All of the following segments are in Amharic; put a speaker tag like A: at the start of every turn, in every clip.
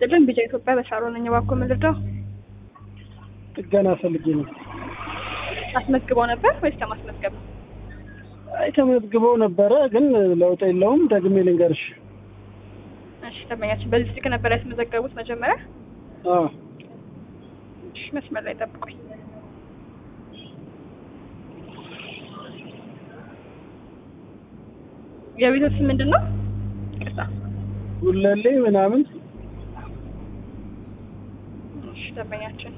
A: ይስጥልን። ቢጫ ኢትዮጵያ በሻሮ ነኝ። እባክዎ ምን ልርዳው?
B: ጥገና ፈልጌ ነው።
A: አስመዝግበው ነበር ወይስ ለማስመዝገብ ነው?
B: አይ ተመዝግበው ነበረ፣ ግን ለውጥ የለውም። ደግሜ ልንገርሽ።
A: እሺ ደንበኛችን በዚህ ስልክ ነበር ያስመዘገቡት መጀመሪያ?
B: አዎ
A: እሺ መስመር ላይ ጠብቁኝ። የቤቶች ስም ምንድን ነው? ይቅርታ።
B: ጉለሌ ምናምን
A: እሺ ደንበኛችን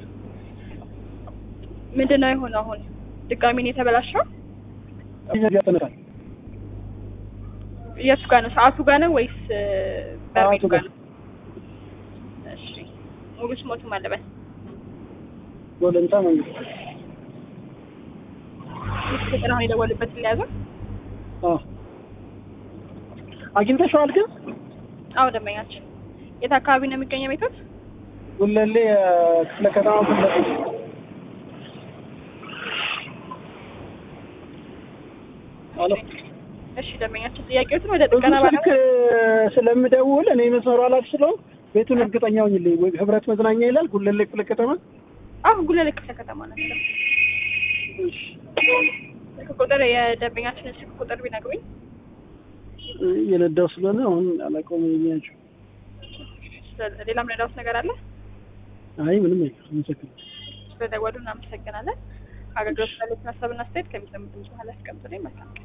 A: ምንድን ነው የሆነው? አሁን ድጋሚ ነው የተበላሸው?
B: ያጠነታል።
A: የቱ ጋር ነው? ሰዓቱ ጋር ነው ወይስ በርሜሉ
B: ሰዓቱ
A: ጋር
B: ጋር።
A: ነው? እሺ ሙሉ ስሞቱ ማለበል
B: ወለንታ መንግስት።
A: ቁጥር አሁን የደወሉበት ሊያዘው?
B: አዎ አግኝተሽዋል? ግን
A: አዎ ደንበኛችን የት አካባቢ ነው የሚገኘው ቤቶት?
B: ጉለሌ ክፍለ ከተማ ጉለሌ አሎ
A: እሺ ደንበኛችን ጥያቄዎትን ወደ
B: ብዙ
A: ጥገና
B: ስልክ
A: ባለ
B: ስለምደውል እኔ መስመሩ ኃላፊ ስለሆን ቤቱን እርግጠኛ ሆኝልኝ። ወይ ህብረት መዝናኛ ይላል ጉለሌ ክፍለ ከተማ።
A: አሁን ጉለሌ ክፍለ ከተማ ናቸው።
B: እሺ
A: ስልክ ቁጥር የደንበኛችንን ስልክ ቁጥር ቢነግሩኝ።
B: እየነዳው ስለሆነ አሁን አላውቀውም። የሚያቸው
A: ስለ- ሌላም ረዳውት ነገር አለ?
B: አይ ምንም አይቀር። አመሰግናለሁ።
A: ስለደወሉ እናመሰግናለን። አገልግሎት ስላሉት ሀሳብና አስተያየት ከሚሰሙት ድምጽ በኋላ ያስቀምጡልኝ። መልካም ቀን።